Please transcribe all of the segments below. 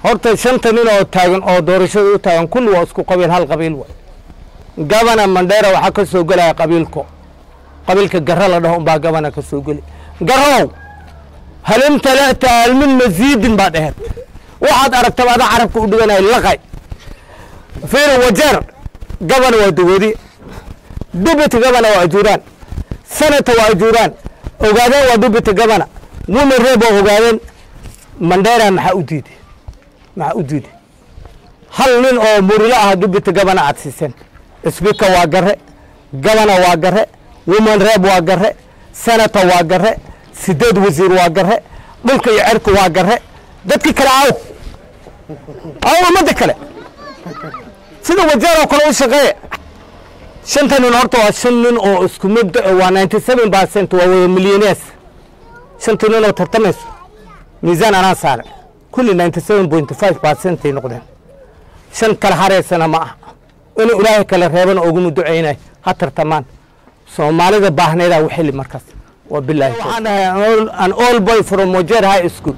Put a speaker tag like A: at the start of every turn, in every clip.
A: horta shanta nin oo taagan oo doorashada u taagan kulli waa isku qabiil hal qabiil waay gabana mandheera waxaa ka soo gelaya qabiilko qabiilka garra la dhaho unbaa gabana ka soo geli garrow halin talata halmin masiidin baa dheheed waxaad aragtaba adaa carabka u dhiganaya laqay fiiri wajeer gabana waa dagoodi dubiti gabana waa ajuuraan sanata waa ajuuraan ogaadeen waa dubiti gabana wuna reeb waa ogaadeen mandheera maxaa u diiday maxaa u diiday hal nin oo murilo ah dubiti gabana aad siiseen sbika waa gare gabana waa gare woman reeb waa gare senata waa gare sideed wasiir waa gare dhulka iyo cerka waa gare dadkii kale aw aw ummadda kale sida wajeer oo kale u shaqeeya shanta nin horta waa shan nin oo isku mid waa ninety seven percent waa wada millionaires shanta nin oo tartamayso miisaan anaa saare kulli ninety seven point five percent ay noqdeen shan kala hareysana ma aha inuu ilaahay kala reebana uguma ducaynay ha tartamaan soomaalida baahneedaa u xili markaas waa bilaahi waxaan dhahay an all boy from wajeer high school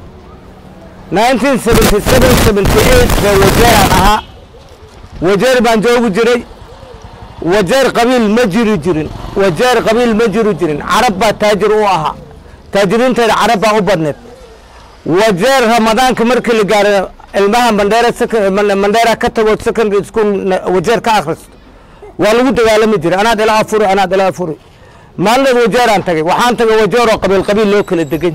A: 1977 baa wajeeraan ahaa wajeer baan joogi jiray wajeer qabiil ma jiri jirin wajeer qabiil ma jiri jirin carab baa taajir u ahaa taajiriinteeda carab baa u badneed wajeer ramadaanka markii la gaaro ilmaha mandheera mandheera ka tago secondary school wajeer ka akhristo waa lagu dagaalami jiray anaad ila afuri anaad ila afuri maalinaed wajeeraan tagay waxaan tagay wajeer oo qabiil qabiil loo kala degan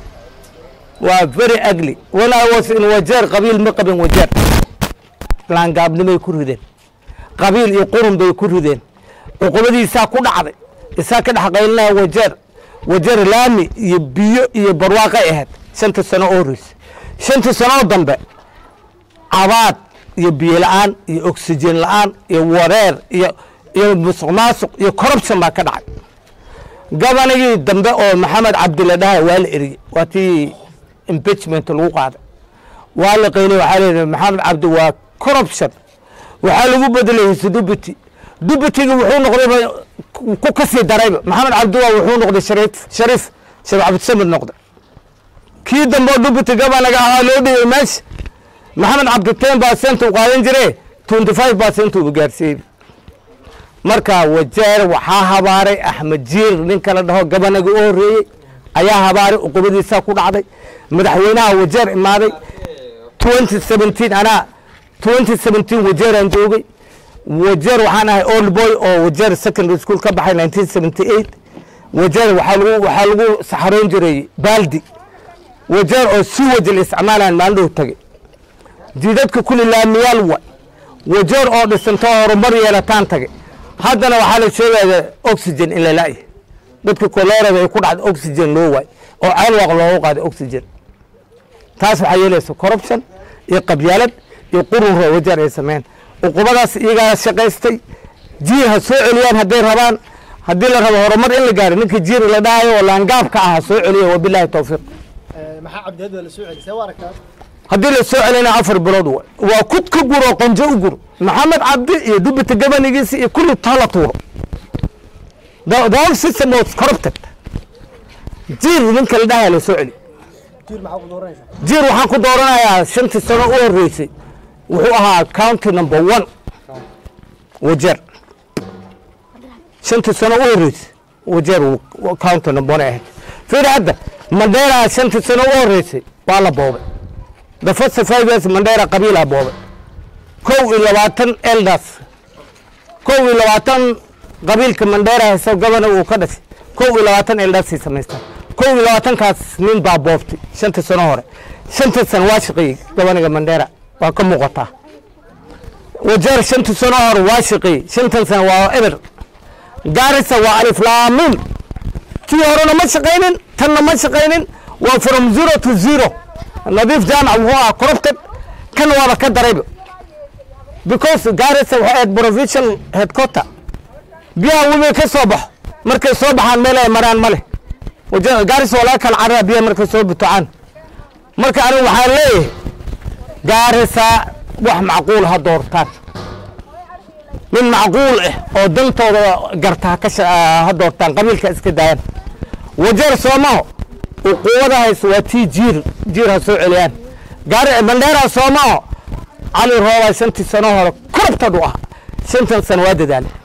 A: waa very ugly when I was in wajeer qabiil ma qabin wajeer laangaabnimay ku rideen qabiil iyo qurun bay ku rideen cuqubadiisaa ku dhacday isaa ka dhex qaylinaya wajeer wajeer laami iyo biyo iyo barwaaqay ahayd shanta sano oo horeysa shanta sanoo dambe cabaad iyo biyo la-aan iyo oxygen la-aan iyo wareer iyo iyo musuq maasuq iyo corruption baa ka dhacay gabanagii dambe oo maxamed cabdilla dhahay waa la eriyey waa tii impeachment lagu qaaday waa la qaynay waxaa leedahay maxamed cabdi waa corruption waxaa lagu bedelay hise dubity dubitiga wuxuu noqday ku kasii darayba maxamed cabdi waa wuxuu noqday shariif shariif sheekh cabdisamid noqday kii dambe oo dubity gabanaga ahaa loo dhigay meesha maxamed cabdi ten percent uu qaadan jire twenty five percent uu gaarsiiyey marka wajeer waxaa habaaray axmed jiir ninka la dhaho gabanaga u horeeyey ayaa habaaray uqubadiisaa ku dhacday madaxweynaha wajeer imaaday twenty seventeen anaa twenty seventeen wajeeraan joogay wajeer waxaan ahay old boy oo wajeer secondary school ka baxay nineteen seventy eight wajeer waxaa lagu waxaa lagu saxaroon jiray baaldi wajeer oo si wajil isticmaalaan maalindhow tagay jidadka kuli laamiyaal wa wajeer oo dhisantoo horumar yeelataan tagay haddana waxaa la sheegaya oxygen in la la'yahay dadka koleerada ay ku dhacda oxygen loo waay oo ceelwaaq loogu qaaday oxygen taas waxaa yeelaysa corruption iyo qabyaalad iyo qurunra wajeer ay sameyn uqubadaas iyagaa shaqaystay jiir ha soo celiyaan hadday rabaan haddii la rabo horumar in la gaaro ninka jiir la dhahayo oo laangaabka ah ha soo celiya wabilaahi towfiiq
B: maxaa cabdihad waa la soo celisay waa aragtaa
A: haddii la soo celina afar bilood waay waa kud ka gur oo qonjo u gur maxamed cabdi iyo dubita gabanigiisa iyo kulli tala tuuro the the whole system was corrupted jiir ninka la dhahaya la soo celi
B: jiir maxaa ku dooranaysaa
A: jiir waxaan ku dooranayaa shantii sano u horeysay wuxuu ahaa county number one wajeer shantii sano u horeysay wajeer wuu county number one ahayd fiiri hadda mandheera shantii sano u horeysay waa la boobay the first five years mandheera qabiilaa boobay kow iyo labaatan elders kow iyo labaatan qabiilka mandheera hayso gabana uu ka dhashay kow iyo labaatan eldersay samaystaan kow iyo labaatankaas nin baa boobtay shantii sano hore shantii sano waa shaqeeyey gabaniga mandheera waa ka muuqataa wajeer shantii sano hore waa shaqeeyey shantan sano waa eber gaarisa waa alif laamin tii horena ma shaqaynin tanna ma shaqaynin waa from zero to zero nadiif jaamac wuxuu ahaa corrupted kan waaba ka darayba because gaarisa waxay ahayd provincial headquarter biyaha webiga ka soo baxo markay soo baxaan meel ay maraan ma leh waje- gaarisa waa laga kala carara biyaha markay soo butocaan marka anigu waxaan leeyahay gaarisa wax macquul ha doortaan nin macquul ah oo dantooda garta ha ka sha- ha doortaan qabiilka iska daayaan wajeer soomaho uquwada hayso waa tii jiir jiir ha soo celiyaan gaari mandheera soomao cali roobay shantii sano hore korobtadhu ah shantan sano waa dadaalay